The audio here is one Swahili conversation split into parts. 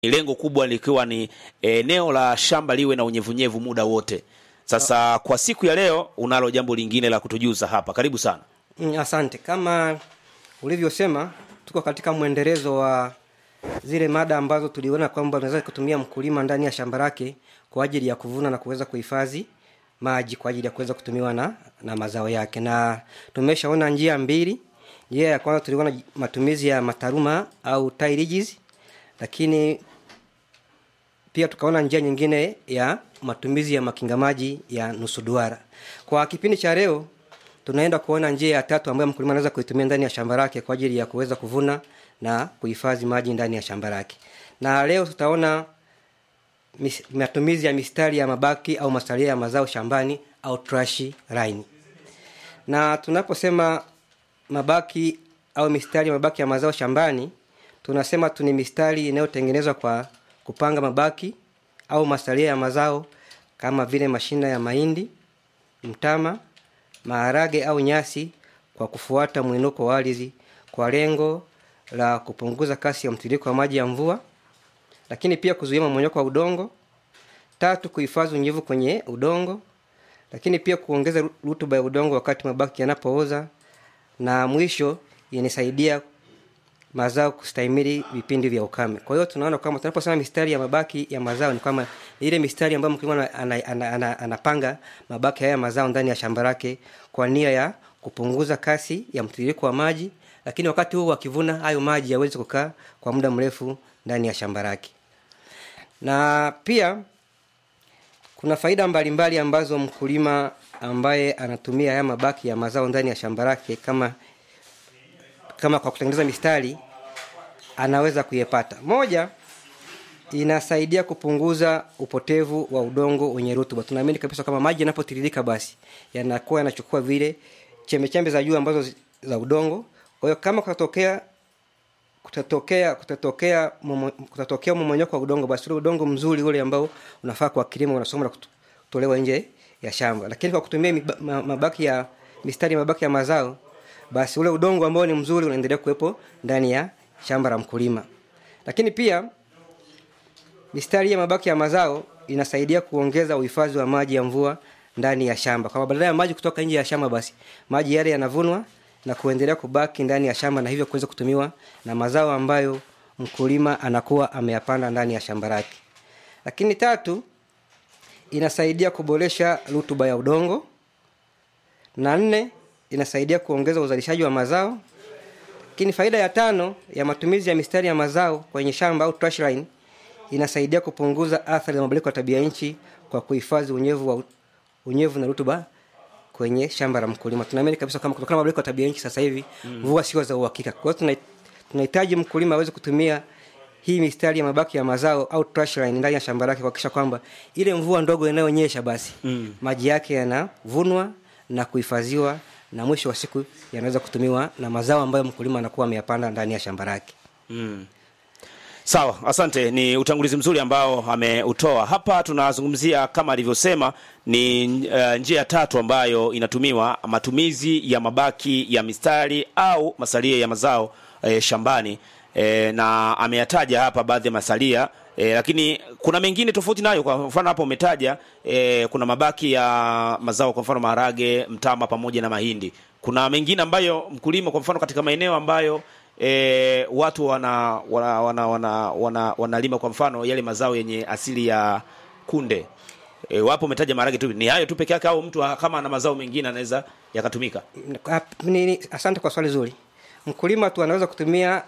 lengo kubwa likiwa ni eneo la shamba liwe na unyevunyevu muda wote. Sasa kwa siku ya leo unalo jambo lingine la kutujuza hapa, karibu sana. Mm, asante. Kama ulivyosema, tuko katika mwendelezo wa zile mada ambazo tuliona kwamba unaweza kutumia mkulima ndani ya shamba lake kwa ajili ya kuvuna na kuweza kuhifadhi maji kwa ajili ya kuweza kutumiwa na, na mazao yake, na tumeshaona njia mbili. Njia ya kwanza tuliona matumizi ya mataruma au tilages, lakini pia tukaona njia nyingine ya matumizi ya makinga maji ya nusu duara. Kwa kipindi cha leo tunaenda kuona njia ya tatu ambayo mkulima anaweza kuitumia ndani ya shamba lake kwa ajili ya kuweza kuvuna na kuhifadhi maji ndani ya shamba lake. Na leo tutaona mis, matumizi ya mistari ya mabaki au masalia ya mazao shambani au trash line. Na tunaposema mabaki au mistari ya mabaki ya mazao shambani, tunasema tu ni mistari inayotengenezwa kwa kupanga mabaki au masalia ya mazao kama vile mashina ya mahindi, mtama, maharage au nyasi kwa kufuata mwinuko wa ardhi kwa lengo la kupunguza kasi ya mtiririko wa maji ya mvua, lakini pia kuzuia mmomonyoko wa udongo. Tatu, kuhifadhi unyevu kwenye udongo, lakini pia kuongeza rutuba ya udongo wakati mabaki yanapooza, na mwisho inasaidia mazao kustahimili vipindi vya ukame. Kwa hiyo tunaona kwamba tunaposema mistari ya mabaki ya mazao ni kwamba ile mistari ambayo mkulima anapanga ana, ana, ana, ana mabaki haya mazao ndani ya shamba lake kwa nia ya kupunguza kasi ya mtiririko wa maji, lakini wakati huu akivuna hayo maji yaweze kukaa kwa muda mrefu ndani ya shamba lake. Na pia kuna faida mbalimbali mbali ambazo mkulima ambaye anatumia haya mabaki ya mazao ndani ya shamba lake kama kama kwa kutengeneza mistari anaweza kuyepata. Moja, inasaidia kupunguza upotevu wa udongo wenye rutuba. Tunaamini kabisa kama maji yanapotiririka, basi yanakuwa yanachukua vile chembechembe za juu ambazo za udongo. Kwa hiyo kama kutatokea kutatokea kutatokea momo, kutatokea mmomonyoko wa udongo, basi ule udongo mzuri ule ambao unafaa kwa kilimo unasoma na kutolewa nje ya shamba. Lakini kwa kutumia mabaki ya mistari mabaki ya mazao basi ule udongo ambao ni mzuri unaendelea kuwepo ndani ya shamba la mkulima. Lakini pia mistari ya mabaki ya mazao inasaidia kuongeza uhifadhi wa maji ya mvua ndani ya shamba, kwamba badala ya maji kutoka nje ya shamba, basi maji yale yanavunwa na kuendelea kubaki ndani ya shamba na hivyo kuweza kutumiwa na mazao ambayo mkulima anakuwa ameyapanda ndani ya shamba lake. Lakini tatu, inasaidia kuboresha rutuba ya udongo, na nne inasaidia kuongeza uzalishaji wa mazao. Lakini faida ya tano ya matumizi ya mistari ya mazao kwenye shamba au trash line inasaidia kupunguza athari za mabadiliko ya tabia nchi kwa kuhifadhi unyevu wa unyevu na rutuba kwenye shamba la mkulima. Tunaamini kabisa kama kutokana na mabadiliko ya tabia nchi sasa hivi mvua mm. sio za uhakika. Kwa hiyo tunahitaji mkulima aweze kutumia hii mistari ya mabaki ya mazao au trash line ndani ya shamba lake kuhakikisha kwamba ile mvua ndogo inayonyesha basi mm. maji yake yanavunwa na kuhifadhiwa na mwisho wa siku yanaweza kutumiwa na mazao ambayo mkulima anakuwa ameyapanda ndani ya shamba lake. Mm. Sawa, asante. Ni utangulizi mzuri ambao ameutoa hapa. Tunazungumzia kama alivyosema, ni uh, njia tatu ambayo inatumiwa, matumizi ya mabaki ya mistari au masalia ya mazao eh, shambani eh, na ameyataja hapa baadhi ya masalia E, lakini kuna mengine tofauti nayo. Kwa mfano hapo umetaja e, kuna mabaki ya mazao, kwa mfano maharage, mtama pamoja na mahindi. Kuna mengine ambayo mkulima, kwa mfano katika maeneo ambayo e, watu wana wana wana, wana, wana wanalima kwa mfano yale mazao yenye asili ya kunde e, wapo umetaja maharage tu, ni hayo tu peke yake au mtu kama ana mazao mengine anaweza yakatumika? Asante kwa swali zuri. Mkulima tu anaweza kutumia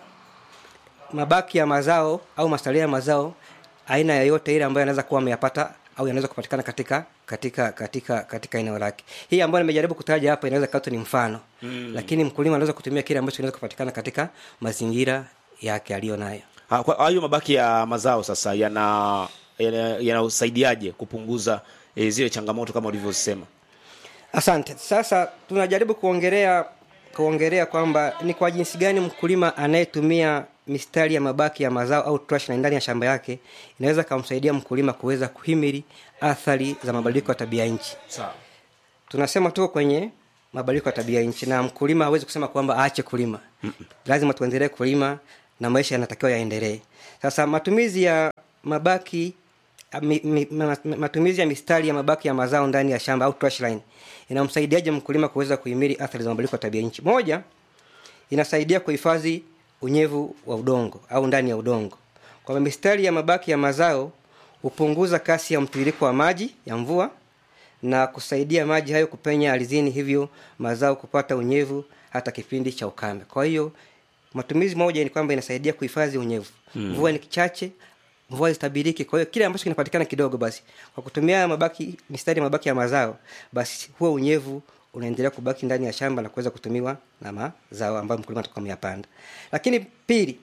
mabaki ya mazao au masalia ya mazao aina yoyote ile ambayo anaweza kuwa ameyapata au yanaweza kupatikana katika katika katika katika eneo lake. Hii ambayo nimejaribu kutaja hapa inaweza kawa ni mfano mm. Lakini mkulima anaweza kutumia kile ambacho kinaweza kupatikana katika mazingira yake aliyo nayo. Hayo mabaki ya mazao sasa yana yanasaidiaje yana kupunguza e, zile changamoto kama ulivyosema? Asante. Sasa tunajaribu kuongelea kuongelea kwamba ni kwa jinsi gani mkulima anayetumia mistari ya mabaki ya mazao au trash na ndani ya shamba yake inaweza kumsaidia mkulima kuweza kuhimili athari za mabadiliko ya tabia nchi. Sawa. Tunasema tuko kwenye mabadiliko ya tabia nchi na mkulima hawezi kusema kwamba aache kulima. Mm-mm. Lazima tuendelee kulima na maisha yanatakiwa yaendelee sasa matumizi ya mabaki mi, mi, ma- matumizi ya mistari ya mabaki ya mazao ndani ya shamba au trash line inamsaidiaje mkulima kuweza kuhimili athari za mabadiliko ya tabia nchi moja inasaidia kuhifadhi unyevu wa udongo au ndani ya udongo kwamba mistari ya mabaki ya mazao hupunguza kasi ya mtiririko wa maji ya mvua na kusaidia maji hayo kupenya ardhini hivyo mazao kupata unyevu hata kipindi cha ukame kwa hiyo matumizi moja ni kwamba inasaidia kuhifadhi unyevu mvua ni kichache mvua zitabiriki kwa hiyo kile ambacho kinapatikana kidogo basi kwa kutumia mabaki mistari ya mabaki ya mazao basi huo unyevu unaendelea kubaki ndani ya shamba na kuweza kutumiwa na mazao ambayo mkulima atakuwa ameyapanda lakini pili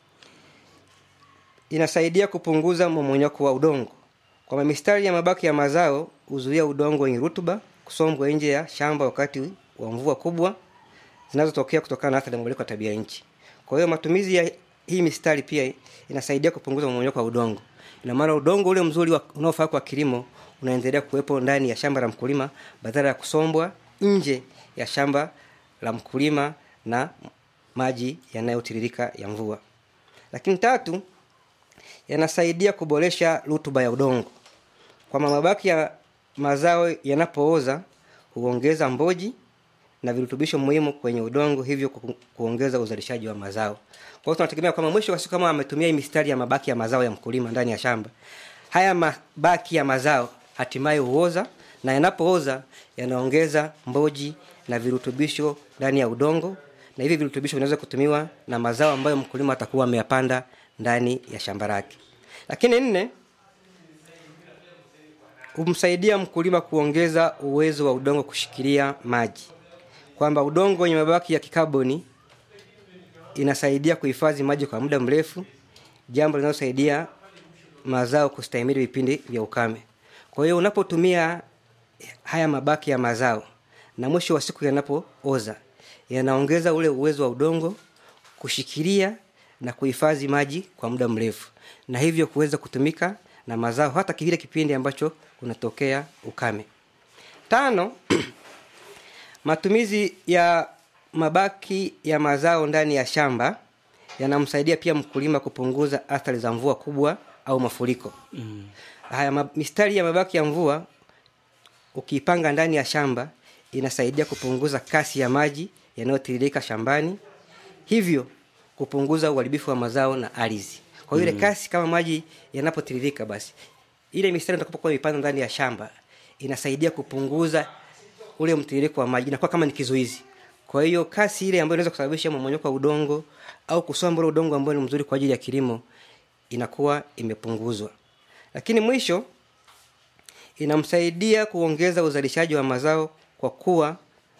inasaidia kupunguza mmomonyoko wa udongo kwamba mistari ya mabaki ya mazao huzuia udongo wenye rutuba kusombwa nje ya shamba wakati wa mvua kubwa zinazotokea kutokana na athari ya mabadiliko ya tabia nchi kwa hiyo matumizi ya hii mistari pia inasaidia kupunguza mmomonyoko wa udongo ina maana udongo ule mzuri wa- unaofaa kwa kilimo unaendelea kuwepo ndani ya shamba la mkulima badala ya kusombwa nje ya shamba la mkulima na maji yanayotiririka ya mvua lakini tatu yanasaidia kuboresha rutuba ya udongo kwamba mabaki ya mazao yanapooza huongeza mboji na virutubisho muhimu kwenye udongo hivyo ku- kuongeza uzalishaji wa mazao kwa hiyo tunategemea kwamba mwisho wa siku kama ametumia hii mistari ya mabaki ya mazao ya mkulima ndani ya shamba haya mabaki ya mazao hatimaye huoza na yanapooza yanaongeza mboji na virutubisho ndani ya udongo na hivi virutubisho vinaweza kutumiwa na mazao ambayo mkulima atakuwa ameyapanda ndani ya shamba lake lakini nne humsaidia mkulima kuongeza uwezo wa udongo kushikilia maji kwamba udongo wenye mabaki ya kikaboni inasaidia kuhifadhi maji kwa muda mrefu jambo linalosaidia mazao kustahimili vipindi vya ukame kwa hiyo unapotumia haya mabaki ya mazao na mwisho wa siku yanapooza yanaongeza ule uwezo wa udongo kushikilia na kuhifadhi maji kwa muda mrefu na hivyo kuweza kutumika na mazao hata kile kipindi ambacho kunatokea ukame tano matumizi ya mabaki ya mazao ndani ya shamba yanamsaidia pia mkulima kupunguza athari za mvua kubwa au mafuriko mm. haya ma, mistari ya mabaki ya mvua ukiipanga ndani ya shamba inasaidia kupunguza kasi ya maji yanayotiririka shambani hivyo kupunguza uharibifu wa mazao na ardhi kwa hiyo ile kasi kama maji yanapotiririka basi ile mistari utakapokuwa imepanda ndani ya shamba inasaidia kupunguza ule mtiririko wa maji inakuwa kama ni kizuizi kwa hiyo kasi ile ambayo inaweza kusababisha mmonyoko wa udongo au kusomba ule udongo ambao ni mzuri kwa ajili ya kilimo inakuwa imepunguzwa lakini mwisho inamsaidia kuongeza uzalishaji wa mazao kwa kuwa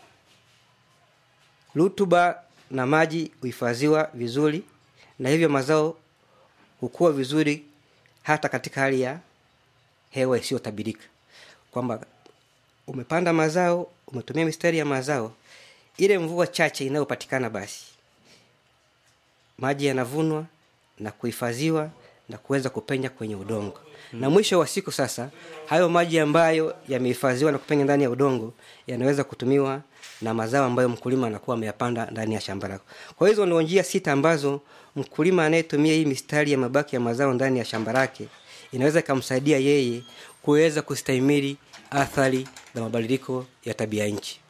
rutuba na maji huhifadhiwa vizuri na hivyo mazao hukua vizuri hata katika hali ya hewa isiyotabirika kwamba umepanda mazao umetumia mistari ya mazao ile mvua chache inayopatikana basi maji yanavunwa na kuhifadhiwa na kuweza kupenya kwenye udongo hmm. na mwisho wa siku sasa hayo maji ambayo yamehifadhiwa na kupenya ndani ya udongo yanaweza kutumiwa na mazao ambayo mkulima anakuwa ameyapanda ndani ya shamba lako kwa hizo ndio njia sita ambazo mkulima anayetumia hii mistari ya mabaki ya mazao ndani ya shamba lake inaweza ikamsaidia yeye kuweza kustahimili athari za mabadiliko ya tabia nchi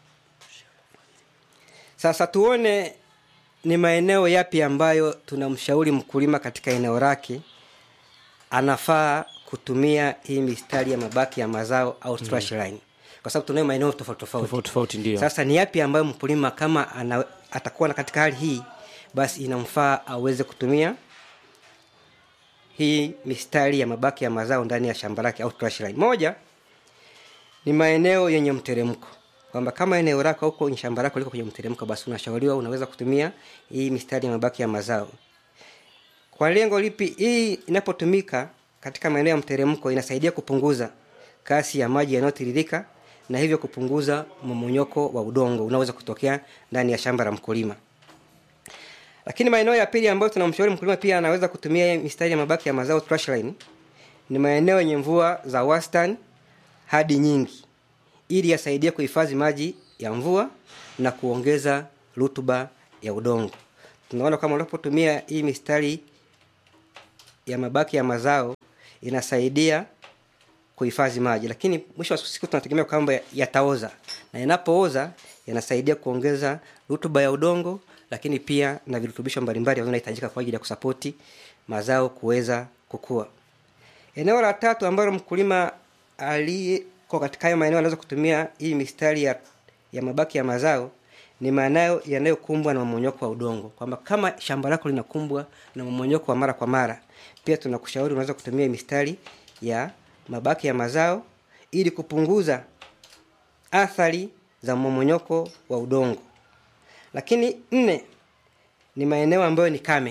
sasa tuone ni maeneo yapi ambayo tunamshauri mkulima katika eneo lake anafaa kutumia hii mistari ya mabaki ya mazao au strash line kwa sababu tunayo maeneo tofauti tofauti tofauti tofauti ndio sasa ni yapi ambayo mkulima kama ana, atakuwa na katika hali hii basi inamfaa aweze kutumia hii mistari ya mabaki ya mazao ndani ya shamba lake au trash line moja ni maeneo yenye mteremko kwamba kama eneo lako huko kwenye shamba lako liko kwenye mteremko basi unashauriwa unaweza kutumia hii mistari ya mabaki ya mazao kwa lengo lipi hii inapotumika katika maeneo ya mteremko inasaidia kupunguza kasi ya maji yanayotiririka na hivyo kupunguza mmonyoko wa udongo unaoweza kutokea ndani ya shamba la mkulima lakini maeneo ya pili ambayo tunamshauri mkulima pia anaweza kutumia hii mistari ya mabaki ya mazao trash line ni maeneo yenye mvua za wastani hadi nyingi ili yasaidie kuhifadhi maji ya mvua na kuongeza rutuba ya udongo tunaona kama unapotumia hii mistari ya mabaki ya mazao inasaidia kuhifadhi maji lakini mwisho wa siku tunategemea kwamba yataoza na yanapooza yanasaidia kuongeza rutuba ya udongo lakini pia na virutubisho mbalimbali ambavyo vinahitajika kwa ajili ya kusapoti mazao kuweza kukua eneo la tatu ambalo mkulima aliyeko katika hayo maeneo anaweza kutumia hii mistari ya, ya mabaki ya mazao ni maeneo yanayokumbwa na mmonyoko wa udongo kwamba kama shamba lako linakumbwa na mmonyoko wa mara kwa mara pia tunakushauri unaweza kutumia mistari ya mabaki ya mazao ili kupunguza athari za mmomonyoko wa udongo lakini nne ni maeneo ambayo ni kame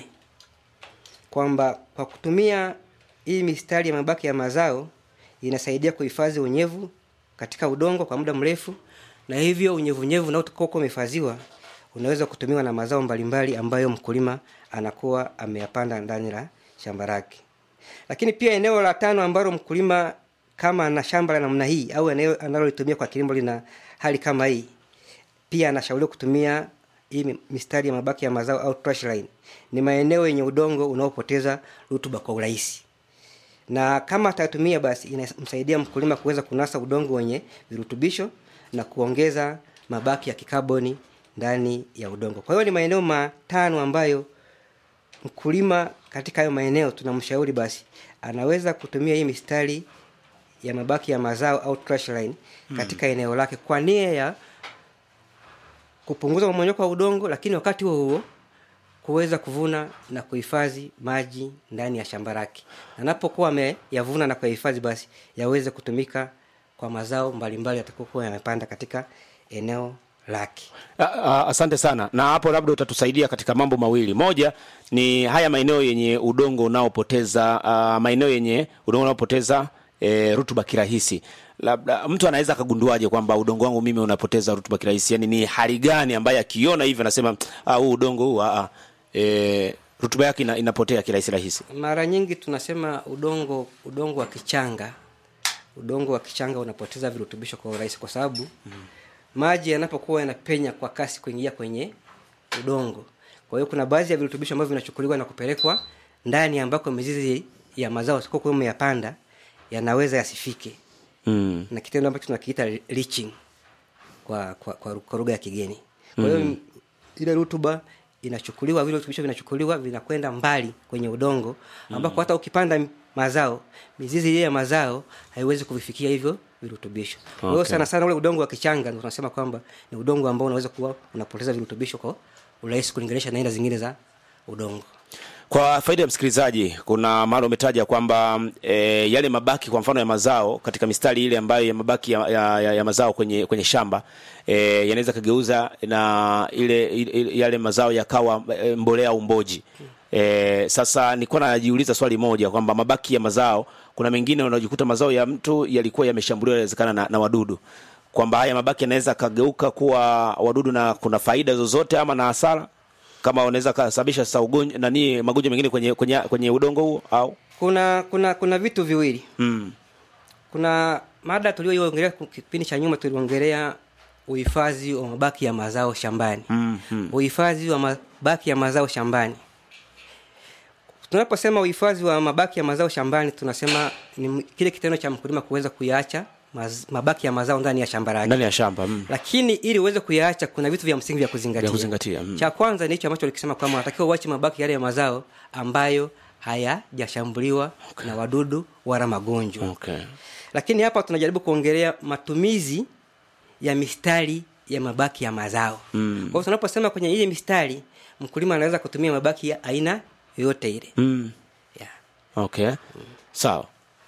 kwamba kwa kutumia hii mistari ya mabaki ya mazao inasaidia kuhifadhi unyevu katika udongo kwa muda mrefu na hivyo unyevunyevu unaotokuwa umehifadhiwa unaweza kutumiwa na mazao mbalimbali ambayo mkulima anakuwa ameyapanda ndani la shamba lake lakini pia eneo la tano ambalo mkulima kama ana shamba la namna hii au eneo analolitumia kwa kilimo lina hali kama hii pia anashauriwa kutumia hii mistari ya mabaki ya mazao au trash line ni maeneo yenye udongo unaopoteza rutuba kwa urahisi na kama atatumia basi inamsaidia mkulima kuweza kunasa udongo wenye virutubisho na kuongeza mabaki ya kikaboni ndani ya udongo kwa hiyo ni maeneo matano ambayo mkulima katika hayo maeneo tunamshauri basi anaweza kutumia hii mistari ya mabaki ya mazao au trash line katika hmm. eneo lake kwa nia ya kupunguza mmonyoko wa udongo lakini wakati huo huo kuweza kuvuna na kuhifadhi maji ndani ya shamba lake anapokuwa ameyavuna na kuyahifadhi basi yaweze kutumika kwa mazao mbalimbali yatakokuwa yamepanda katika eneo lake A- a- asante sana na hapo labda utatusaidia katika mambo mawili moja ni haya maeneo yenye udongo unaopoteza uh, maeneo yenye udongo unaopoteza e, rutuba kirahisi labda mtu anaweza akagunduaje kwamba udongo wangu mimi unapoteza rutuba kirahisi yani ni hali gani ambaye akiona hivyo anasema "Ah, huu udongo huu ah, ah, e, rutuba yake ina, inapotea kirahisi rahisi mara nyingi tunasema udongo udongo wa kichanga udongo wa kichanga unapoteza virutubisho kwa urahisi kwa sababu mm. maji yanapokuwa yanapenya kwa kasi kuingia kwenye udongo kwa hiyo kuna baadhi ya virutubisho ambavyo vinachukuliwa na kupelekwa ndani ambako mizizi ya mazao sikokuwa umeyapanda yanaweza yasifike mm. na kitendo ambacho tunakiita leaching kwa kwa, kwa, kwa lugha ya kigeni kwa hiyo mm. ile rutuba inachukuliwa vile virutubisho vinachukuliwa vinakwenda mbali kwenye udongo ambako mm. hata ukipanda mazao mizizi ile ya mazao haiwezi kuvifikia hivyo virutubisho kwa hiyo Okay. sana sana ule udongo wa kichanga ndio tunasema kwamba ni udongo ambao unaweza kuwa unapoteza virutubisho kwa urahisi kulinganisha na aina zingine za udongo kwa faida ya msikilizaji kuna mara umetaja kwamba e, yale mabaki kwa mfano ya mazao katika mistari ile ambayo ya mabaki ya, ya, ya, ya mazao kwenye kwenye shamba e, yanaweza kageuza na ile, ile yale mazao yakawa e, mbolea au mboji e, sasa nilikuwa najiuliza swali moja kwamba mabaki ya mazao kuna mengine unajikuta mazao ya mtu yalikuwa yameshambuliwa inawezekana na, na wadudu kwamba haya mabaki yanaweza kageuka kuwa wadudu na kuna faida zozote ama na hasara kama unaweza kasababisha sasa ugonjwa nani magonjwa mengine kwenye kwenye kwenye udongo huo au kuna kuna kuna vitu viwili mm. kuna mada tulioiongelea ku- kipindi cha nyuma tuliongelea uhifadhi wa mabaki ya mazao shambani Mm, mm. uhifadhi wa mabaki ya mazao shambani tunaposema uhifadhi wa mabaki ya mazao shambani tunasema ni m- kile kitendo cha mkulima kuweza kuyaacha maz, mabaki ya mazao ndani ya shamba lake ndani ya shamba mm. lakini ili uweze kuyaacha kuna vitu vya msingi vya kuzingatia, Vya kuzingatia, mm. cha kwanza ni hicho ambacho likisema kwamba unatakiwa uache mabaki yale ya mazao ambayo hayajashambuliwa okay. na wadudu wala magonjwa okay. lakini hapa tunajaribu kuongelea matumizi ya mistari ya mabaki ya mazao Mm. kwa hiyo tunaposema kwenye ile mistari mkulima anaweza kutumia mabaki ya aina yoyote ile Mm. yeah. okay sawa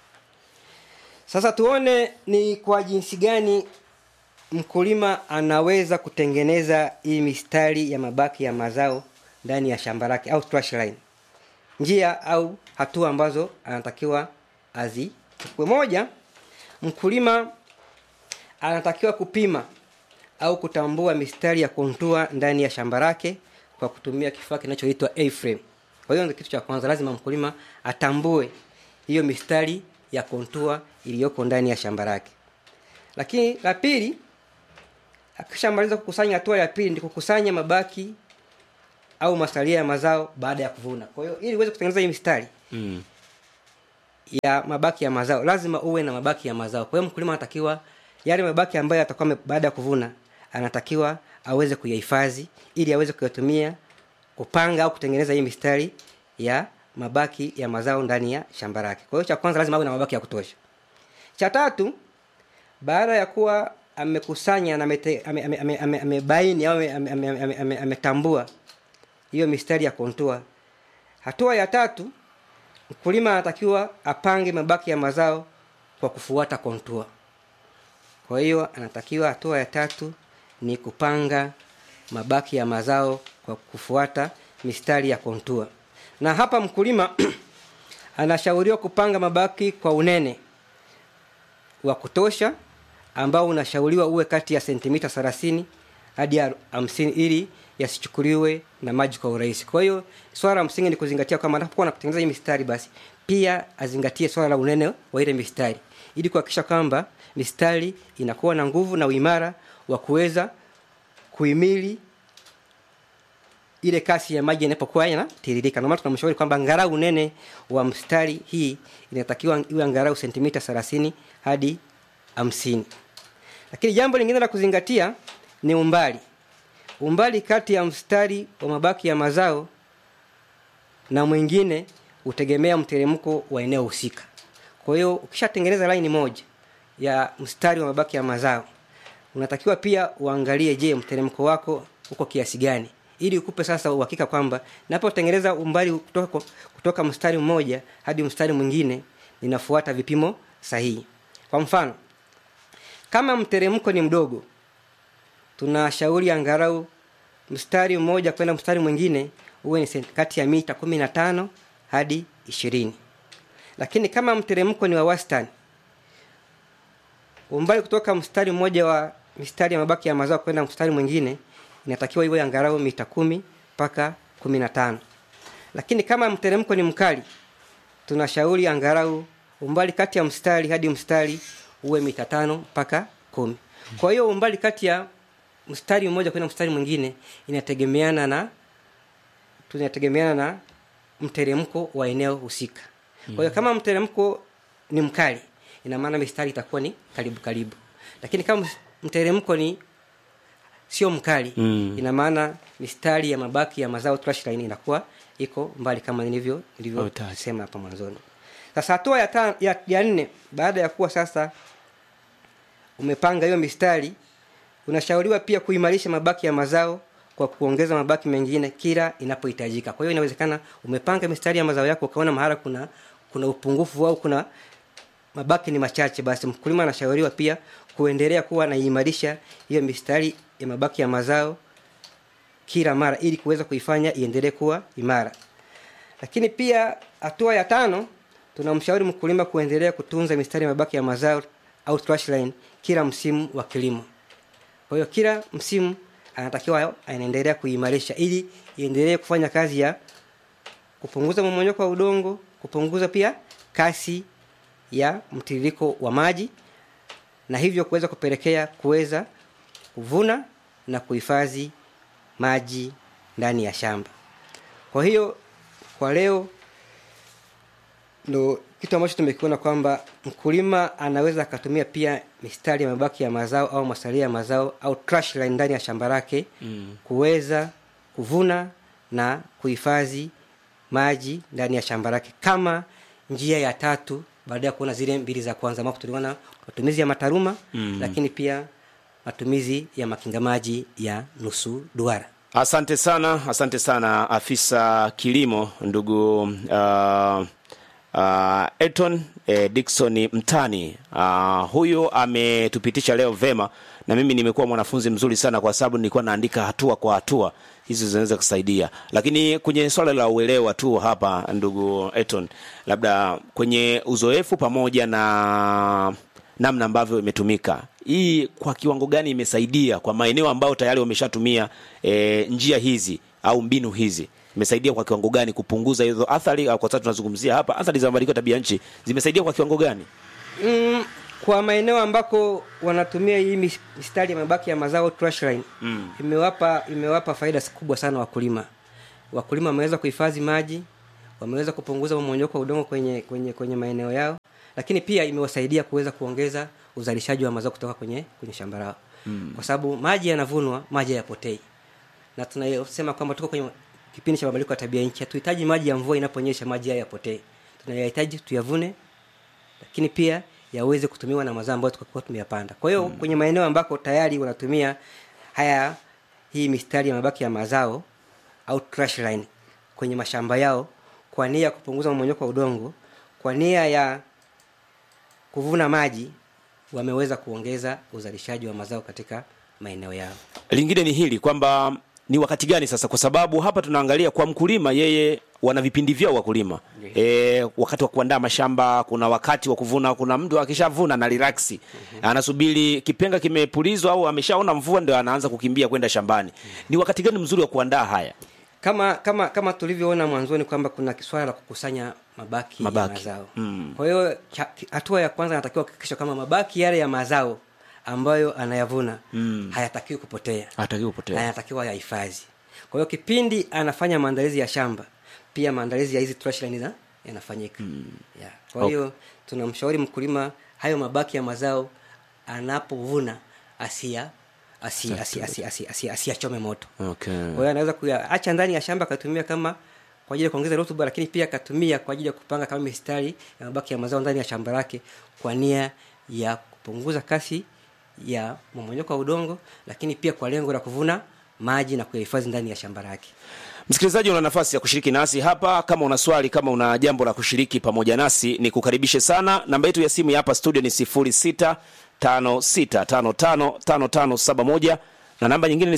sasa tuone ni kwa jinsi gani mkulima anaweza kutengeneza hii mistari ya mabaki ya mazao ndani ya shamba lake au trash line njia au hatua ambazo anatakiwa azichukue moja mkulima anatakiwa kupima au kutambua mistari ya kontua ndani ya shamba lake kwa kutumia kifaa kinachoitwa A-frame. Kwa hiyo ndio kitu cha kwanza, lazima mkulima atambue hiyo mistari ya kontua iliyoko ndani ya shamba lake. Lakini la pili, akishamaliza kukusanya, hatua ya pili ni kukusanya mabaki au masalia ya mazao baada ya kuvuna kwa hiyo ili uweze kutengeneza hii mistari Mm. ya mabaki ya mazao lazima uwe na mabaki ya mazao kwa hiyo mkulima anatakiwa yale mabaki ambayo atakuwa ame- baada ya kuvuna anatakiwa aweze kuyahifadhi ili aweze kuyatumia kupanga au kutengeneza hii mistari ya mabaki ya mazao ndani ya shamba lake kwa hiyo cha kwanza lazima awe na mabaki ya kutosha cha tatu baada ya kuwa amekusanya na amete- ame- ame- ame- ame- amebaini au ame- ame- ame- ame- ame- ametambua hiyo mistari ya kontua hatua ya tatu mkulima anatakiwa apange mabaki ya mazao kwa kufuata kontua kwa hiyo anatakiwa hatua ya tatu ni kupanga mabaki ya mazao kwa kufuata mistari ya kontua na hapa mkulima anashauriwa kupanga mabaki kwa unene wa kutosha ambao unashauriwa uwe kati ya sentimita 30 hadi ya 50 ili yasichukuliwe na maji kwa urahisi kwa hiyo swala la msingi ni kuzingatia kwamba anapokuwa anakutengeneza hii mistari basi pia azingatie swala la unene wa ile mistari ili kuhakikisha kwamba mistari inakuwa na nguvu na uimara wa kuweza kuhimili ile kasi ya maji inapokuwa yanatiririka. Ndio maana tunamshauri kwamba angalau unene wa mstari hii inatakiwa iwe angalau sentimita 30 hadi 50. Lakini jambo lingine la kuzingatia ni umbali. Umbali kati ya mstari wa mabaki ya mazao na mwingine hutegemea mteremko wa eneo husika. Kwa hiyo ukishatengeneza laini moja ya mstari wa mabaki ya mazao, unatakiwa pia uangalie, je, mteremko wako uko kiasi gani, ili ukupe sasa uhakika kwamba napotengeneza umbali kutoka, kutoka mstari mmoja hadi mstari mwingine ninafuata vipimo sahihi. Kwa mfano, kama mteremko ni mdogo, tunashauri angalau mstari mmoja kwenda mstari mwingine uwe ni senti- kati ya mita kumi na tano hadi ishirini lakini kama mteremko ni wa wastani umbali kutoka mstari mmoja wa mistari ya mabaki ya mazao kwenda mstari mwingine inatakiwa iwe angalau mita kumi mpaka kumi na tano lakini kama mteremko ni mkali tunashauri angalau umbali kati ya mstari hadi mstari uwe mita tano mpaka kumi kwa hiyo umbali kati ya mstari mmoja kwenda mstari mwingine inategemeana na tunategemeana na mteremko wa eneo husika kwa hiyo kama mteremko ni mkali ina maana mistari itakuwa ni karibu karibu lakini kama mteremko ni sio mkali Mm. ina maana mistari ya mabaki ya mazao trash line inakuwa iko mbali kama nilivyo Oh, nilivyosema hapa mwanzoni sasa hatua ya, ta, ya, ya nne baada ya kuwa sasa umepanga hiyo mistari unashauriwa pia kuimarisha mabaki ya mazao kwa kuongeza mabaki mengine kila inapohitajika kwa hiyo inawezekana umepanga mistari ya mazao yako ukaona mahala kuna kuna upungufu au kuna mabaki ni machache basi mkulima anashauriwa pia kuendelea kuwa anaimarisha hiyo mistari ya mabaki ya mazao kila mara ili kuweza kuifanya iendelee kuwa imara lakini pia hatua ya tano tunamshauri mkulima kuendelea kutunza mistari ya mabaki ya mazao au trash line kila msimu wa kilimo kwa hiyo kila msimu anatakiwa anaendelea kuimarisha ili iendelee kufanya kazi ya kupunguza mmonyoko wa udongo kupunguza pia kasi ya mtiririko wa maji na hivyo kuweza kupelekea kuweza kuvuna na kuhifadhi maji ndani ya shamba kwa hiyo kwa leo ndo kitu ambacho tumekiona kwamba mkulima anaweza akatumia pia mistari ya mabaki ya mazao au masalia ya mazao au trash line ndani ya shamba lake mm. kuweza kuvuna na kuhifadhi maji ndani ya shamba lake kama njia ya tatu baada ya kuona zile mbili za kwanza ambapo tuliona matumizi ya mataruma mm. lakini pia matumizi ya makinga maji ya nusu duara Asante sana, asante sana afisa kilimo ndugu uh, uh, Elton eh, Dickson Mtani. Uh, huyu ametupitisha leo vema, na mimi nimekuwa mwanafunzi mzuri sana, kwa sababu nilikuwa naandika hatua kwa hatua hizi zinaweza kusaidia, lakini kwenye swala la uelewa tu hapa, ndugu Elton, labda kwenye uzoefu pamoja na namna ambavyo imetumika hii kwa kiwango gani imesaidia kwa maeneo ambayo tayari wameshatumia e, njia hizi au mbinu hizi imesaidia kwa kiwango gani kupunguza hizo athari au kwa sababu tunazungumzia hapa athari za mabadiliko ya tabia nchi zimesaidia kwa kiwango gani mm, kwa maeneo ambako wanatumia hii mis- mistari ya mabaki ya mazao trash line mm. imewapa imewapa faida kubwa sana wakulima wakulima wameweza kuhifadhi maji wameweza kupunguza mmonyoko wa udongo kwenye kwenye kwenye maeneo yao lakini pia imewasaidia kuweza kuongeza uzalishaji wa mazao kutoka kwenye kwenye shamba lao mm. kwa sababu maji yanavunwa maji hayapotei na tunasema kwamba tuko kwenye kipindi cha mabadiliko ya tabia nchi hatuhitaji maji ya mvua inaponyesha maji haya yapotee tunayahitaji tuyavune lakini pia yaweze kutumiwa na mazao ambayo tukakuwa tumeyapanda kwa hiyo mm. kwenye maeneo ambako tayari wanatumia haya hii mistari ya mabaki ya mazao au trash line kwenye mashamba yao kwa nia ya kupunguza mmonyoko wa udongo kwa nia ya kuvuna maji wameweza kuongeza uzalishaji wa mazao katika maeneo yao lingine ni hili kwamba ni wakati gani sasa kwa sababu hapa tunaangalia kwa mkulima yeye wana vipindi vyao wakulima e, wakati wa kuandaa mashamba kuna wakati wa kuvuna kuna mtu akishavuna na relaksi anasubiri kipenga kimepulizwa au ameshaona mvua ndio anaanza kukimbia kwenda shambani ni wakati gani mzuri wa kuandaa haya kama kama kama tulivyoona mwanzoni kwamba kuna swala la kukusanya mabaki, Mabaki. ya mazao Mm. kwa hiyo cha- hatua ya kwanza anatakiwa kuhakikisha kama mabaki yale ya mazao ambayo anayavuna mm. hayatakiwi kupotea hatakiwi na kupotea yanatakiwa yahifadhi kwa hiyo kipindi anafanya maandalizi ya shamba pia maandalizi ya hizi trash line za- yanafanyika mm. yeah. kwa hiyo tunamshauri mkulima hayo mabaki ya mazao anapovuna asia asi- asi- asi- asi- asi- asiyachome moto okay. kwa hiyo anaweza kuyaacha ndani ya shamba akatumia kama kwa ajili ya kuongeza rutuba lakini pia akatumia kwa ajili ya kupanga kama mistari ya mabaki ya mazao ndani ya shamba lake kwa nia ya kupunguza kasi ya mmomonyoko wa udongo lakini pia kwa lengo la kuvuna maji na kuyahifadhi ndani ya shamba lake msikilizaji una nafasi ya kushiriki nasi hapa kama una swali kama una jambo la kushiriki pamoja nasi ni kukaribishe sana namba yetu ya simu ya hapa studio ni 0656555571 na namba nyingine ni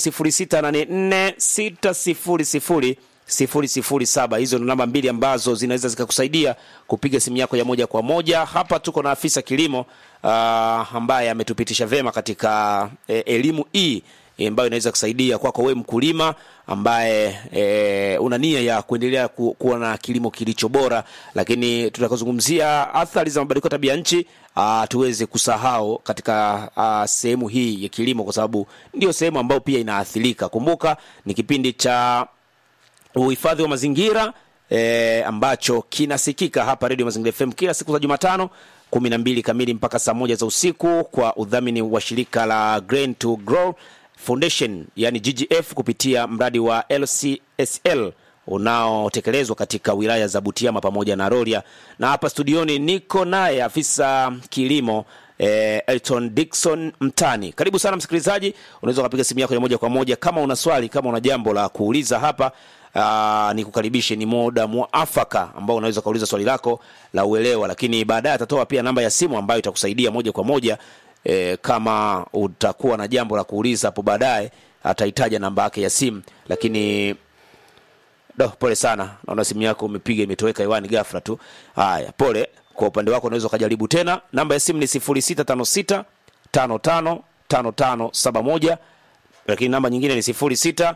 0684600007 hizo ni namba mbili ambazo zinaweza zikakusaidia kupiga simu yako ya moja kwa moja hapa tuko na afisa kilimo uh, ambaye ametupitisha vema katika eh, elimu hii eh, ambayo inaweza kusaidia kwako wewe mkulima ambaye e, una nia ya kuendelea ku, kuwa na kilimo kilicho bora lakini tutakazungumzia athari za mabadiliko ya tabia nchi ah, tuweze kusahau katika ah, sehemu hii ya kilimo kwa sababu ndio sehemu ambayo pia inaathirika kumbuka ni kipindi cha uhifadhi wa mazingira e, ambacho kinasikika hapa redio mazingira fm kila siku za jumatano kumi na mbili kamili mpaka saa moja za usiku kwa udhamini wa shirika la grain to grow foundation yani ggf kupitia mradi wa lcsl unaotekelezwa katika wilaya za butiama pamoja na roria na hapa studioni niko naye afisa kilimo eh, elton dikson mtani karibu sana msikilizaji unaweza ukapiga simu yako ya moja kwa moja kama una swali kama una jambo la kuuliza hapa uh, nikukaribishe ni muda mwafaka ambao unaweza ukauliza swali lako la uelewa lakini baadaye atatoa pia namba ya simu ambayo itakusaidia moja kwa moja e, kama utakuwa na jambo la kuuliza hapo baadaye atahitaja namba yake ya simu lakini do pole sana naona simu yako umepiga imetoweka hewani ghafla tu haya pole kwa upande wako unaweza ukajaribu tena namba ya simu ni 0656 55 5571 lakini namba nyingine ni 06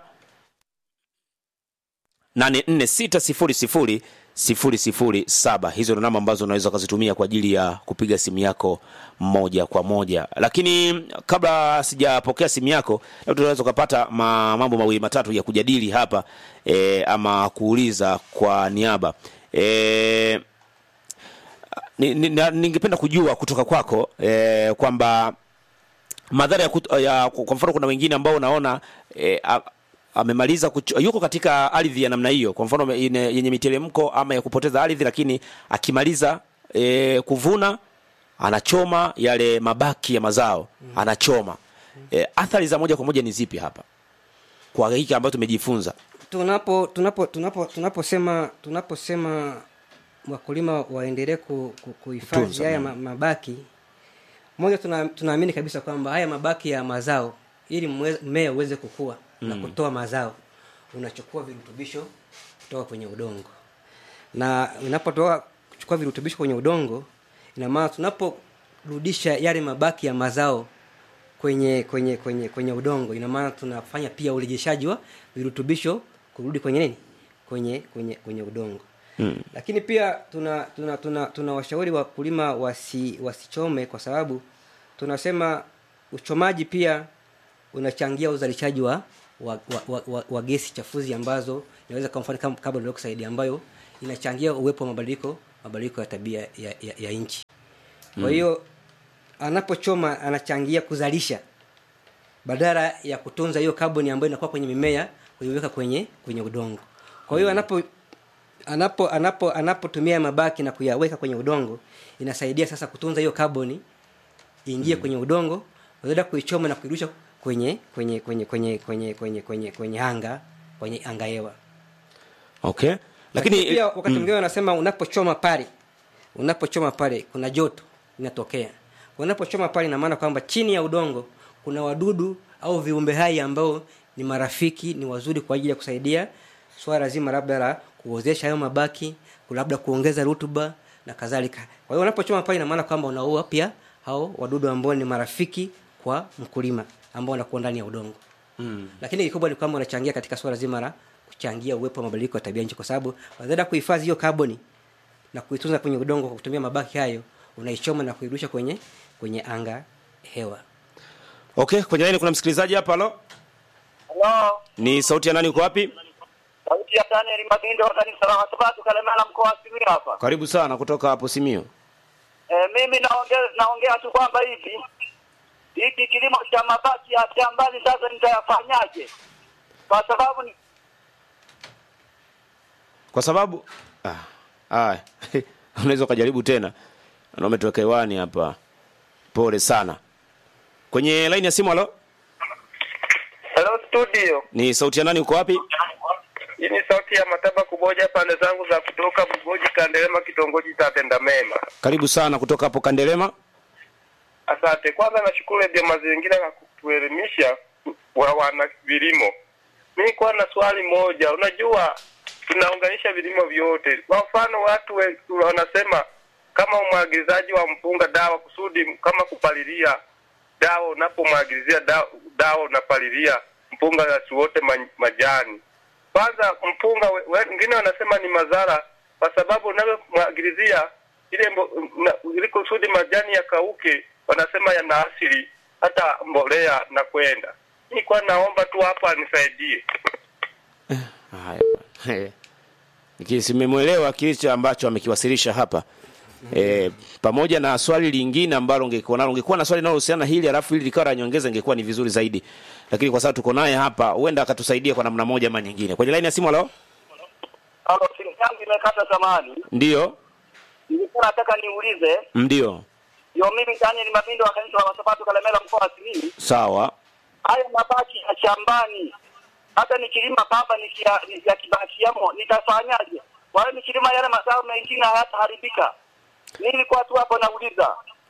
84600007 hizo ndo namba ambazo unaweza ukazitumia kwa ajili ya kupiga simu yako moja kwa moja lakini kabla sijapokea simu yako labda tunaweza ukapata ma, mambo mawili matatu ya kujadili hapa e, ama kuuliza kwa niaba e, ni, ni, na- ningependa kujua kutoka kwako e, kwamba madhara ya, kut, ya kwa mfano kuna wengine ambao unaona e, a, amemaliza kuch- yuko katika ardhi ya namna hiyo kwa mfano ine- yenye miteremko ama ya kupoteza ardhi lakini akimaliza e, kuvuna anachoma yale mabaki ya mazao anachoma e, athari za moja kwa moja ni zipi hapa kwa hiki ambayo tumejifunza tunapo tunapo tunapo tunaposema tunaposema wakulima waendelee ku, ku, kuhifadhi Kutunza, haya mm. ma, mabaki moja tuna, tunaamini kabisa kwamba haya mabaki ya mazao ili mwe- mmea uweze kukua mm. na kutoa mazao unachukua virutubisho kutoka kwenye udongo na unapotoa kuchukua virutubisho kwenye udongo ina maana tunaporudisha yale mabaki ya mazao kwenye kwenye kwenye kwenye udongo ina maana tunafanya pia urejeshaji wa virutubisho kurudi kwenye nini kwenye kwenye kwenye udongo mm. lakini pia tuna tuna tuna, tuna washauri wakulima wasi wasichome kwa sababu tunasema uchomaji pia unachangia uzalishaji wa wa, wa, wa, wa, wa gesi chafuzi ambazo inaweza kwa mfano kama carbon dioxide ambayo inachangia uwepo wa mabadiliko mabadiliko ya tabia ya, ya, ya nchi kwa hiyo anapochoma anachangia kuzalisha badala ya kutunza hiyo kaboni ambayo inakuwa kwenye mimea kuiweka kwenye kwenye udongo kwa hiyo anapo anapo anapo anapotumia mabaki na kuyaweka kwenye udongo inasaidia sasa kutunza hiyo kaboni iingie kwenye udongo badala ya kuichoma na kuirusha kwenye kwenye kwenye kwenye kwenye kwenye kwenye kwenye anga kwenye anga hewa okay lakini pia wakati mwingine wanasema unapochoma pale unapochoma pale kuna joto linatokea unapochoma pale ina maana kwamba chini ya udongo kuna wadudu au viumbe hai ambao ni marafiki ni wazuri kwa ajili ya kusaidia swala zima labda la kuozesha hayo mabaki labda kuongeza rutuba na kadhalika kwa hiyo unapochoma pale ina maana kwamba unaua pia hao wadudu ambao ni marafiki kwa mkulima ambao wanakuwa ndani ya udongo mm. lakini kikubwa ni kwamba unachangia katika swala zima la kuchangia uwepo wa mabadiliko ya tabia nchi kwa sababu badala ya kuhifadhi hiyo kaboni na kuitunza kwenye udongo kwa kutumia mabaki hayo unaichoma na kuirusha kwenye kwenye anga hewa okay kwenye laini kuna msikilizaji hapa halo Halo, ni sauti ya nani uko wapi sauti ya Daniel Mabindo wa kanisa la Wasabato Kalemela mkoa wa Simiyu hapa. karibu sana kutoka hapo simio E, mimi naongea naongea tu kwamba hivi hiki kilimo cha mabaki ya shambani sasa nitayafanyaje? Kwa sababu ni kwa sababu ah, ah, unaweza ukajaribu tena na umetoweka hewani hapa pole sana kwenye laini ya simu halo Hello studio. ni sauti ya nani uko wapi Hii ni sauti ya Mataba Kuboja pande zangu za kutoka Bugoji Kandelema kitongoji cha Tenda Mema. karibu sana kutoka hapo kandelema Asante. Kwanza nashukuru Radio Mazingira kwa kutuelimisha wa wana vilimo. Mimi kwa na swali moja. Unajua tunaunganisha vilimo vyote. Kwa mfano watu we- wanasema kama umwagilizaji wa mpunga dawa kusudi kama kupalilia dawa unapomwagilizia dawa, dawa unapalilia mpunga yasiwote ma- majani. Kwanza mpunga we- we- wengine wanasema ni madhara kwa sababu unavyomwagilizia ile mbo, na, ili kusudi majani yakauke, wanasema yana asili hata mbolea na kwenda. Nilikuwa naomba tu hapa nisaidie. haya bwana. nikisimemwelewa kilicho ambacho amekiwasilisha hapa E, pamoja na swali lingine ambalo ungekuwa nalo ungekuwa na swali linalohusiana na hili alafu hili likawa la nyongeza ingekuwa ni vizuri zaidi lakini kwa sababu tuko naye hapa huenda akatusaidia kwa namna moja ama nyingine kwenye laini ya simu halo halo, simu yangu imekata zamani. ndio Nilikuwa nataka niulize, ndio yo mimi Daniel Mabindo wa kanisa la Wasabato Kalemela mkoa wa Simiyu, sawa haya mabaki ya shambani hata nikilima baba nikia- yakibakiamo nitafanyaje? Kwa hiyo nikilima yale mazao mengine hayataharibika. Mimi nilikuwa tu hapo nauliza.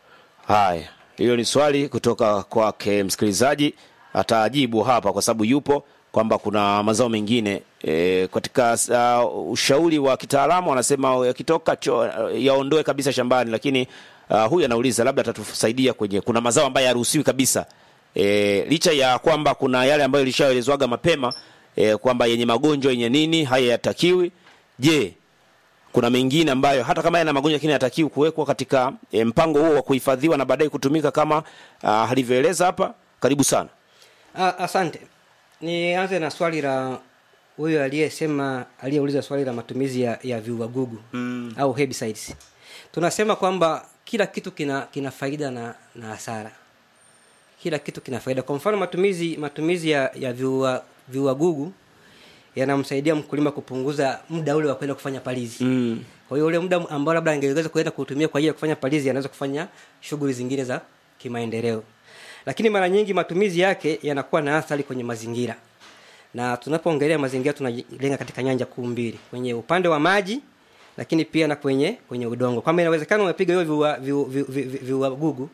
haya hilo ni swali kutoka kwake msikilizaji atajibu hapa kwa sababu yupo kwamba kuna mazao mengine e, katika uh, ushauri wa kitaalamu anasema yakitoka cho yaondoe kabisa shambani lakini uh, huyu anauliza labda atatusaidia kwenye kuna mazao ambayo yaruhusiwi kabisa e, licha ya kwamba kuna yale ambayo ilishaelezwaga mapema e, kwamba yenye magonjwa yenye nini haya yatakiwi je kuna mengine ambayo hata kama yana magonjwa lakini yatakiwi kuwekwa katika e, mpango huo wa kuhifadhiwa na baadaye kutumika kama uh, alivyoeleza hapa karibu sana Ah, asante nianze na swali la huyo aliyesema aliyeuliza swali la matumizi ya, ya viuagugu mm. au herbicides tunasema kwamba kila kitu kina kina faida na na hasara kila kitu kina faida kwa mfano matumizi matumizi ya, ya viua viuagugu yanamsaidia mkulima kupunguza muda ule wa kwenda kufanya palizi mm. kwa hiyo ule muda ambao labda angeweza kuenda kuutumia kwa ajili ya kufanya palizi anaweza kufanya shughuli zingine za kimaendeleo lakini mara nyingi matumizi yake yanakuwa na athari kwenye mazingira na tunapoongelea mazingira tunalenga katika nyanja kuu mbili kwenye upande wa maji lakini pia na kwenye kwenye udongo kwamba inawezekana umepiga hiyo viua- viu- viu- viu- viuagugu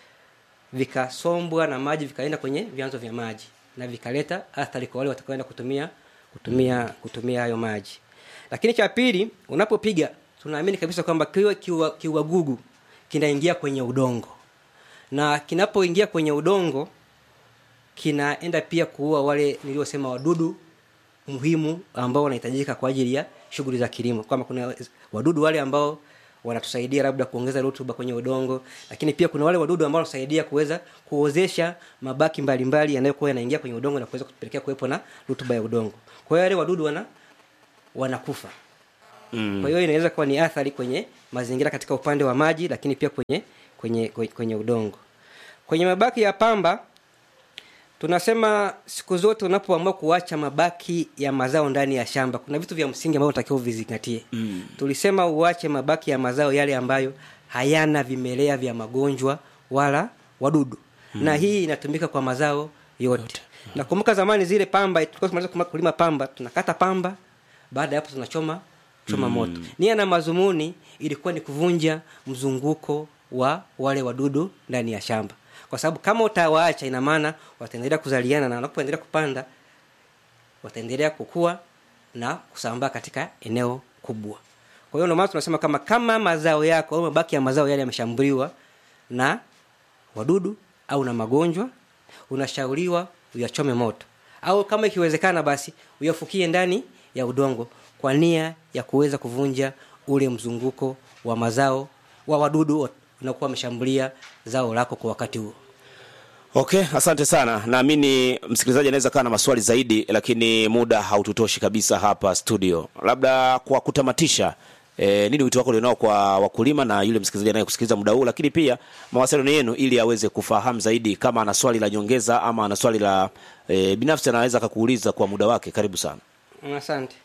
vikasombwa na maji vikaenda kwenye vyanzo vya maji na vikaleta athari kwa wale watakaoenda kutumia kutumia kutumia hayo maji lakini cha pili unapopiga tunaamini kabisa kwamba kiwe kiua- kiuagugu kinaingia kwenye udongo na kinapoingia kwenye udongo kinaenda pia kuua wale niliosema wadudu muhimu ambao wanahitajika kwa ajili ya shughuli za kilimo kwamba kuna wadudu wale ambao wanatusaidia labda kuongeza rutuba kwenye udongo lakini pia kuna wale wadudu ambao wanasaidia kuweza kuozesha mabaki mbalimbali yanayokuwa yanaingia kwenye udongo na kuweza kupelekea kuwepo na rutuba ya udongo kwa hiyo wale wadudu wana wanakufa mm. kwa hiyo inaweza kuwa ni athari kwenye mazingira katika upande wa maji lakini pia kwenye kwenye kwenye, kwenye udongo kwenye mabaki ya pamba tunasema siku zote unapoamua kuacha mabaki ya mazao ndani ya shamba kuna vitu vya msingi ambavyo unatakiwa uvizingatie mm. tulisema uache mabaki ya mazao yale ambayo hayana vimelea vya magonjwa wala wadudu mm. na hii inatumika kwa mazao yote, yote. nakumbuka zamani zile pamba tulikuwa tunamaliza kulima pamba tunakata pamba baada ya hapo tunachoma choma mm. moto nia na mazumuni ilikuwa ni kuvunja mzunguko wa wale wadudu ndani ya shamba kwa sababu kama utawaacha ina maana wataendelea kuzaliana na wanapoendelea kupanda wataendelea kukua na kusambaa katika eneo kubwa kwa hiyo ndio maana tunasema kama kama mazao yako au mabaki ya mazao yale yameshambuliwa na wadudu au na magonjwa unashauriwa uyachome moto au kama ikiwezekana basi uyafukie ndani ya udongo kwa nia ya kuweza kuvunja ule mzunguko wa mazao wa wadudu unakuwa wameshambulia zao lako kwa wakati huo okay asante sana naamini msikilizaji anaweza kaa na maswali zaidi lakini muda haututoshi kabisa hapa studio labda kwa kutamatisha E, nini wito wako ulionao kwa wakulima na yule msikilizaji anayekusikiliza muda huu lakini pia mawasiliano yenu ili aweze kufahamu zaidi kama ana swali la nyongeza ama ana swali la e, binafsi anaweza akakuuliza kwa muda wake karibu sana asante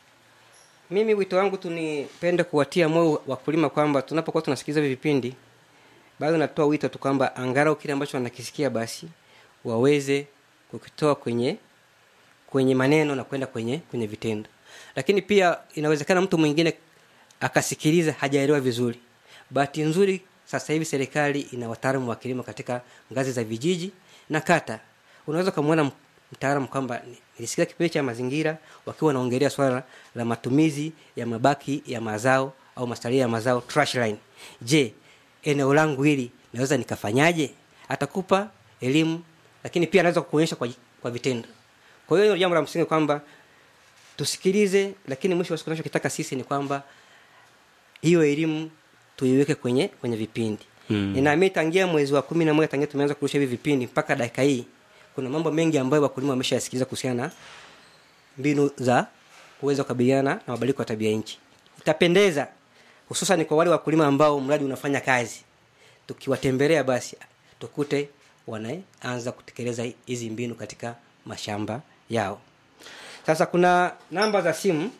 mimi wito wangu tu nipende kuwatia moyo wakulima kwamba tunapokuwa tunasikiliza hivi vipindi bado natoa wito tu kwamba angalau kile ambacho wanakisikia basi waweze kukitoa kwenye kwenye maneno na kwenda kwenye kwenye vitendo lakini pia inawezekana mtu mwingine akasikiliza hajaelewa vizuri bahati nzuri sasa hivi serikali ina wataalamu wa kilimo katika ngazi za vijiji na kata unaweza ukamwona mtaalamu kwamba nilisikia kipindi cha mazingira wakiwa wanaongelea swala la matumizi ya mabaki ya mazao au masalia ya mazao trash line je eneo langu hili naweza nikafanyaje atakupa elimu lakini pia anaweza kukuonyesha kwa, kwa vitendo kwa hiyo hilo jambo la msingi kwamba tusikilize lakini mwisho wa siku tunachokitaka sisi ni kwamba hiyo elimu tuiweke kwenye kwenye vipindi mm. ninaamini tangia mwezi wa kumi na moja tangia tumeanza kurusha hivi vipindi mpaka dakika hii kuna mambo mengi ambayo wakulima wameshayasikiliza kuhusiana na mbinu za kuweza kukabiliana na mabadiliko ya tabia nchi itapendeza hususan kwa wale wakulima ambao mradi unafanya kazi tukiwatembelea basi tukute wanaanza kutekeleza hizi mbinu katika mashamba yao sasa kuna namba za simu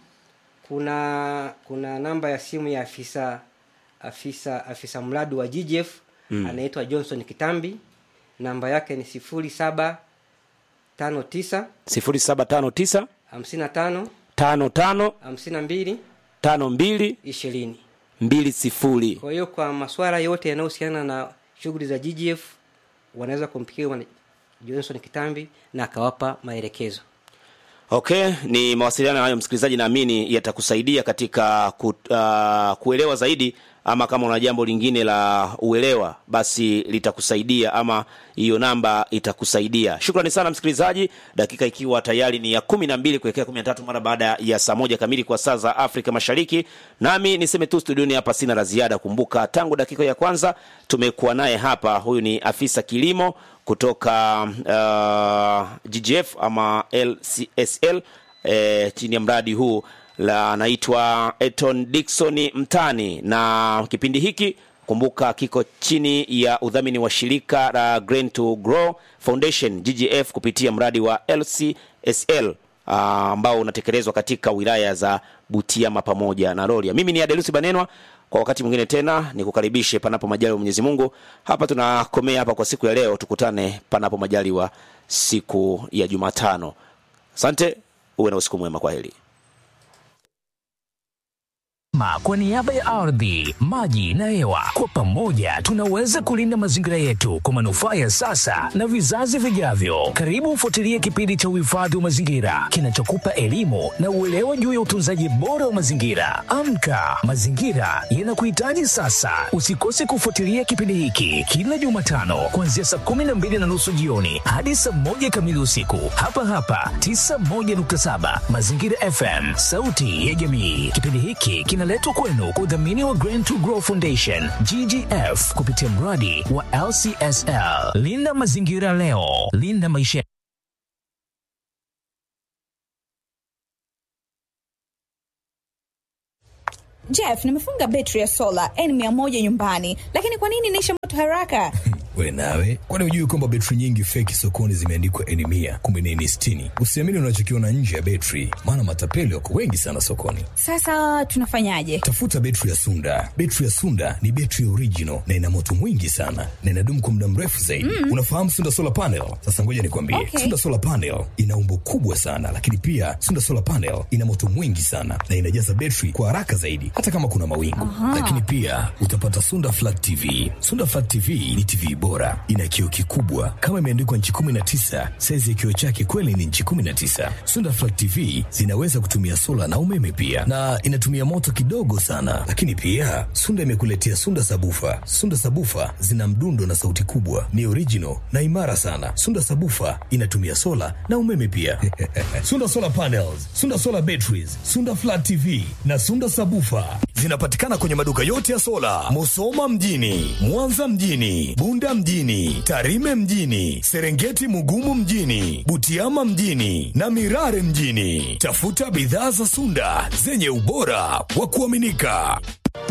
kuna kuna namba ya simu ya afisa afisa afisa mradi wa ggf mm. anaitwa johnson kitambi namba yake ni sifuri saba tano tisa sifuri saba tano tisa hamsini na tano tano tano hamsini na mbili tano mbili ishirini mbili sifuri kwa hiyo kwa maswala yote yanayohusiana na shughuli za ggf wanaweza kumpikia johnson kitambi na akawapa maelekezo okay ni mawasiliano hayo msikilizaji naamini yatakusaidia katika ku, uh, kuelewa zaidi ama kama una jambo lingine la uelewa basi litakusaidia ama hiyo namba itakusaidia shukrani sana msikilizaji dakika ikiwa tayari ni ya kumi na mbili kuelekea kumi na tatu mara baada ya saa moja kamili kwa saa za afrika mashariki nami niseme tu studioni hapa sina la ziada kumbuka tangu dakika ya kwanza tumekuwa naye hapa huyu ni afisa kilimo kutoka uh, ggf ama lcsl eh, chini ya mradi huu la anaitwa eton dikson mtani na kipindi hiki kumbuka kiko chini ya udhamini wa shirika la Grain to Grow Foundation GGF kupitia mradi wa LCSL ambao uh, unatekelezwa katika wilaya za Butiama pamoja na Rorya. Mimi ni Adelusi Banenwa, kwa wakati mwingine tena nikukaribishe panapo majaliwa Mwenyezi Mungu. Hapa tunakomea hapa kwa siku ya leo, tukutane panapo majaliwa siku ya Jumatano. Asante, uwe na usiku mwema, kwa heri. Ma kwa niaba ya ardhi, maji na hewa, kwa pamoja tunaweza kulinda mazingira yetu kwa manufaa ya sasa na vizazi vijavyo. Karibu ufuatilie kipindi cha uhifadhi wa mazingira kinachokupa elimu na uelewa juu ya utunzaji bora wa mazingira. Amka, mazingira yanakuhitaji sasa. Usikose kufuatilia kipindi hiki kila Jumatano kuanzia saa kumi na mbili na nusu jioni hadi saa moja kamili usiku hapa hapa 91.7 Mazingira FM, sauti ya jamii. Kipindi hiki kina zinaletwa kwenu kwa udhamini wa Green to Grow Foundation GGF kupitia mradi wa LCSL. Linda mazingira leo, linda maisha. Jeff, nimefunga betri ya sola N100 nyumbani, lakini kwa nini inaisha moto haraka? We nawe, kwani hujui kwamba betri nyingi feki sokoni zimeandikwa N mia kumbe ni N sitini? Usiamini unachokiona nje ya betri, maana matapeli wako wengi sana sokoni. Sasa tunafanyaje? Tafuta betri ya Sunda. Betri ya Sunda ni betri original na ina moto mwingi sana na inadumu kwa muda mrefu zaidi. Mm. Unafahamu Sunda solar panel? Sasa ngoja nikwambie, Okay. Sunda solar panel ina umbo kubwa sana, lakini pia Sunda solar panel ina moto mwingi sana na inajaza betri kwa haraka zaidi, hata kama kuna mawingu. Lakini pia utapata Sunda flat TV. Sunda flat TV ni TV bora, ina kioo kikubwa kama imeandikwa nchi 19. Saizi ya kioo chake kweli ni nchi 19. Sunda flat TV zinaweza kutumia sola na umeme pia, na inatumia moto kidogo sana. Lakini pia Sunda imekuletea Sunda sabufa. Sunda sabufa zina mdundo na sauti kubwa, ni original na imara sana. Sunda sabufa inatumia sola na umeme pia. Sunda solar panels, Sunda solar batteries, Sunda flat TV na Sunda sabufa zinapatikana kwenye maduka yote ya sola, Musoma mjini, Mwanza mjini, Bunda mjini, Tarime mjini, Serengeti Mugumu mjini, Butiama mjini na Mirare mjini. Tafuta bidhaa za Sunda zenye ubora wa kuaminika.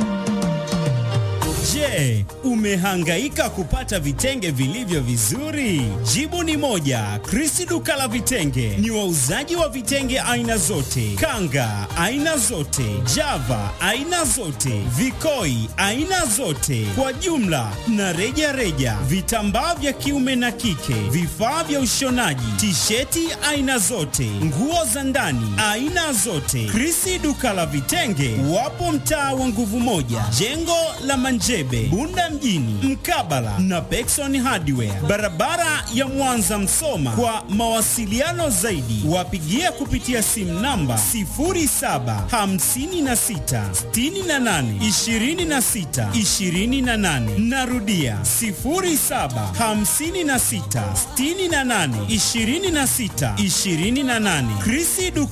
Je, umehangaika kupata vitenge vilivyo vizuri? Jibu ni moja. Krisi duka la vitenge ni wauzaji wa vitenge aina zote, kanga aina zote, java aina zote, vikoi aina zote, kwa jumla na reja reja, vitambaa vya kiume na kike, vifaa vya ushonaji, tisheti aina zote, nguo za ndani aina zote. Krisi duka la vitenge wapo mtaa wa nguvu moja, jengo la Manjebe, Bunda mjini, mkabala na Pekson Hardware, barabara ya Mwanza Msoma. Kwa mawasiliano zaidi, wapigie kupitia simu namba 0756682628. Narudia 0756682628. Krisi duka